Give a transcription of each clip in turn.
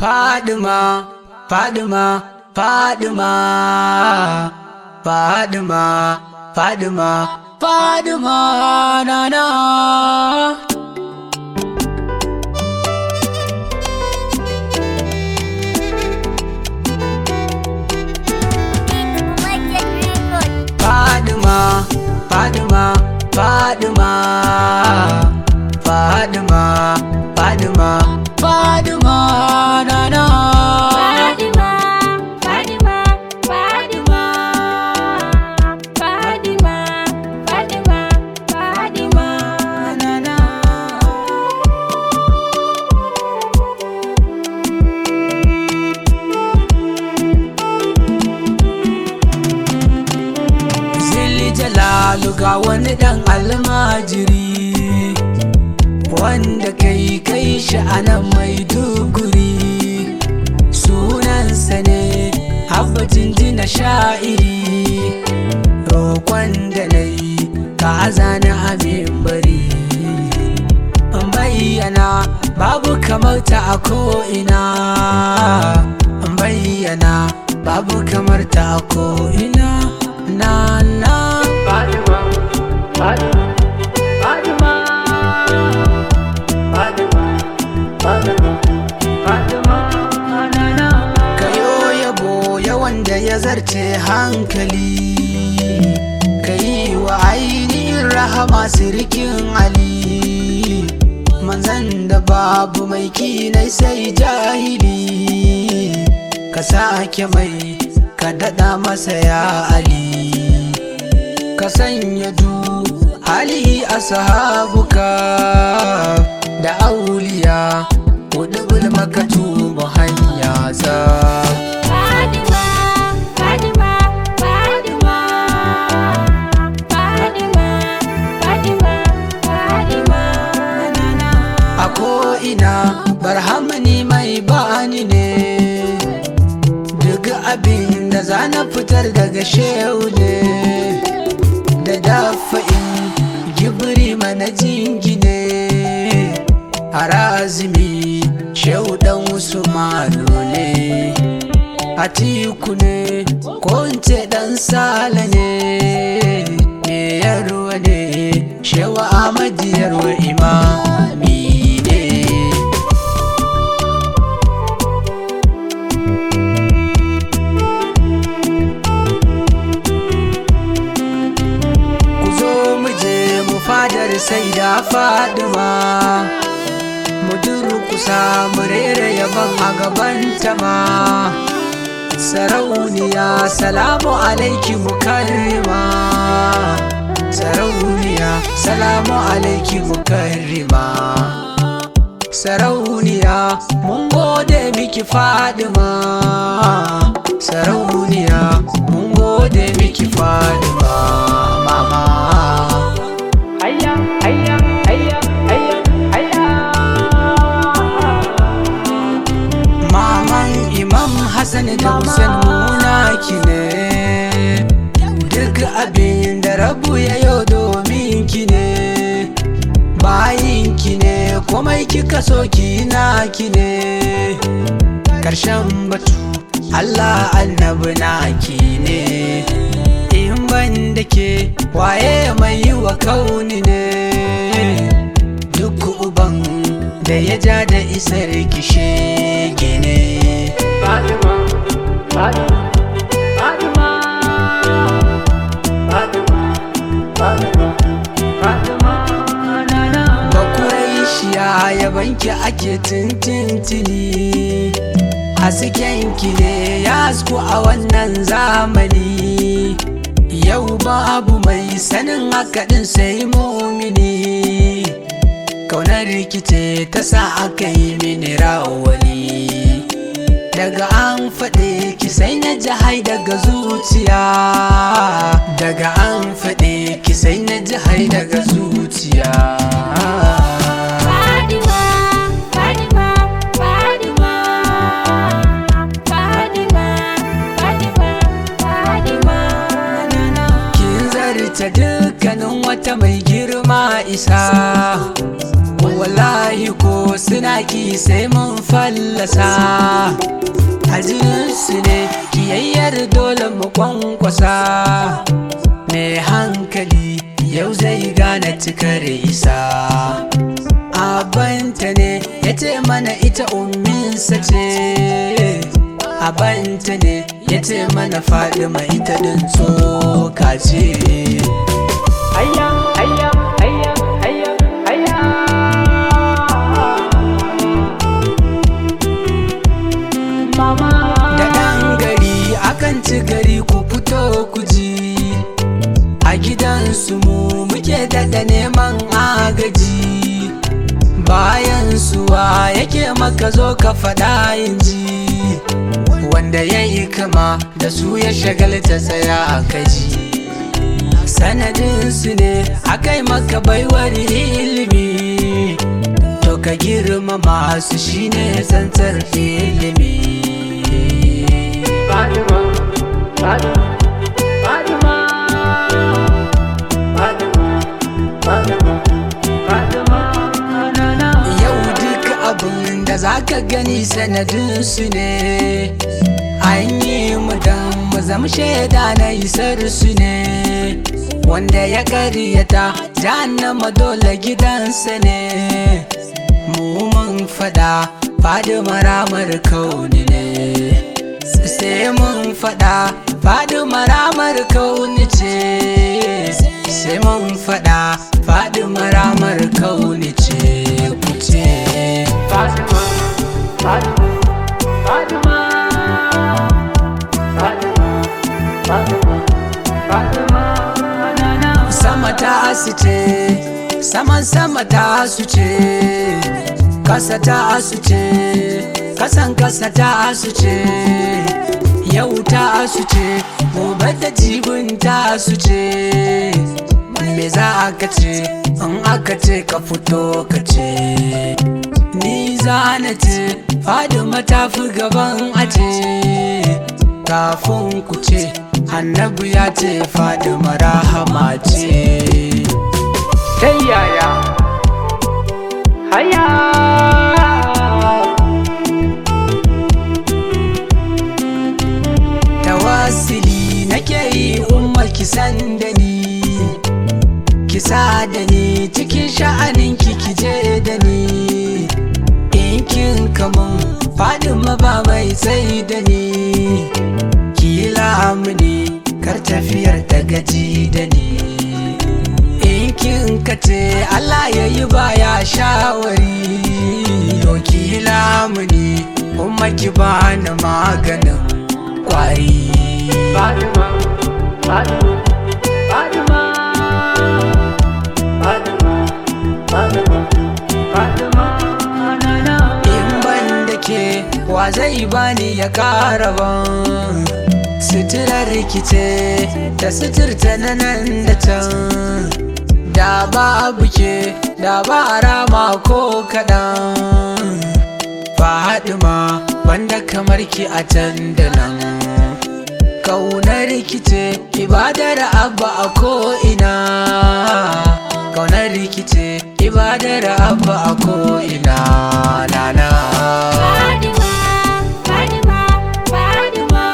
Fadima, Fadima, Fadima, Fadima, Fadima, Fadima, Nana. Fadima, Fadima, Fadima, Fadima, Fadima, Fadima, Nana. Zilli Jalalu ga wani ɗan almajiri wanda kai kai shi a nan mai duguri sunansa ne habbacin jina sha'iri roƙon da na yi ka azana abin bari in bayyana babu kamar ta a ko'ina in bayyana babu kamar ta a ko'ina na na Fatima, Fatima, Fatima, Fatima, Fatima, Fatima, na na. kayo yabo yawan da ya zarce hankali ka yi wa ainihin rahama sirikin ali manzan da babu mai kinai sai jahili ka sake mai ka daɗa masa ya ali ka sanya du hali a sahabuka da auliya hudu makatu mu hanya za a ko'ina barhamani mai bani ne duk abin da za na fitar daga shehu ne da dafa'in gibiri mana jingine a razumi shehu dan usmanu ne a tiku ne ko in ce dan sala ne me yarwa ne shewa amadi yarwa imami ne ku zo mu je mu fadar sai da fadima mu durkusa mu rera yaban a gabanta ma sarauniya salamu alaiki mukarrima sarauniya salamu alaiki mukarrima sarauniya mun gode miki fadima sarauniya mun gode miki fadima mama Hayya, hayya, hayya, hayya, hayya. Maman Imam Hassan da Hussein muna ki ne Duk abin da rabu ya yau domin ki ne Bayin ki ne komai kika so ki na ki ne Karshen batu Allah annabi na ki ne In ban da ke waye mai yi wa kauni ne Duk uban da ya ja da isar kishe gine Fatima, Fatima, Fatima, Fatima, Fatima, Fatima, na na. Bakuraishiya yabanki ake tintintini Haskenki ne ya hasku a wannan zamani Yau babu mai sanin hakaɗin sai mumini Kaunar rikice ta sa aka yi mini rawani Daga an faɗe ki sai na ji hai daga zuciya Daga an faɗe ki sai na ji hai daga zuciya Kin zarta dukkanin wata mai girma isa Wallahi ko sai suna ki sai mun fallasa a su ne kiyayyar dole mu kwankwasa mai hankali yau zai gane cikar isa abanta ne ya ce mana ita umminsa ce abanta ne ya ce mana fadima ita din tsoka ce Hayya, hayya, hayya, hayya, hayya. Mama. da ɗan gari akan ci gari ku fito ku ji a gidansu mu muke daɗa neman agaji bayan suwa yake maka zo ka faɗa yin ji wanda ya yi kama da su ya shagalta tsaya a kaji sanadinsu ne akai maka baiwar ilimi to ka girmama su shine tsantsar ilimi Fatima, Fatima, Fatima, Fatima, Fatima, Fatima, na na. Yau duk abin da za ka gani sanadinsu ne An yi mu dan mu zama shaida na isar su ne Wanda ya karyata jahannama dole gidansa ne Mu mun fada fadi maramar kauni ne Sai mun fada fadi maramar kauni ce Sai mun fada fadi maramar kauni ce ku ce Fatima, Fatima, Fatima, Fatima, Fatima, Fatima, na na. sama ta asu ce saman sama ta asu ce kasa ta asu ce kasan kasa ta asu ce yau ta asu ce gobe da jibin ta asu ce me za aka ce in aka ce ka fito ka ce ni za na ce fadima ta fi gaban ace kafin ku ce annabi ya ce fadima rahama ce Ta yaya? Haya! tawassili nake yi umma kisan da ni kisa da ni cikin sha'anin ki kije da ni in kin kamun fadima ba mai sai da ni kila mini kar tafiyar ta gaji da ni in kin kace Allah ya yi baya shawari to kila mini umma ki bani maganin kwari Fatima, Fatima, Fatima, Fatima, Fatima, Fatima, na na. in ban da ke wa zai bani ya kara ban suturar rikice ta suturta na nan da can da babu ke da ba rama ko kaɗan Fadima banda kamar ki a can da nan Kaunar rikice ibadar abba a ko'ina Kaunar rikice ibadar abba a ko'ina nana Fatima, Fatima, Fatima,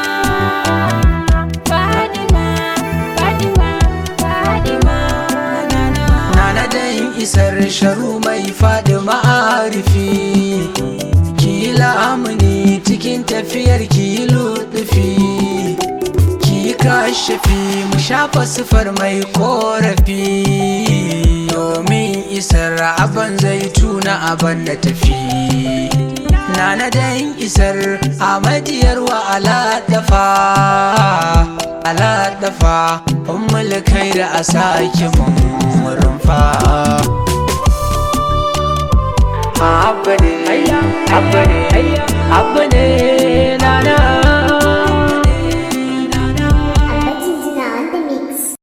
Fatima, Fatima, Fatima, Nana. Nana dan isar sharu mai faɗi ma'arifi Ki lamuni cikin tafiyar ki luɗufi Ki kashafi mu shafa sifar mai korafi Domin isar aban zai tuna aban da tafi Nana dan isar amadiyar wa ala dafa Ala dafa ummul kai da a sake mun rumfa Abba ne, abba ne, abba ne,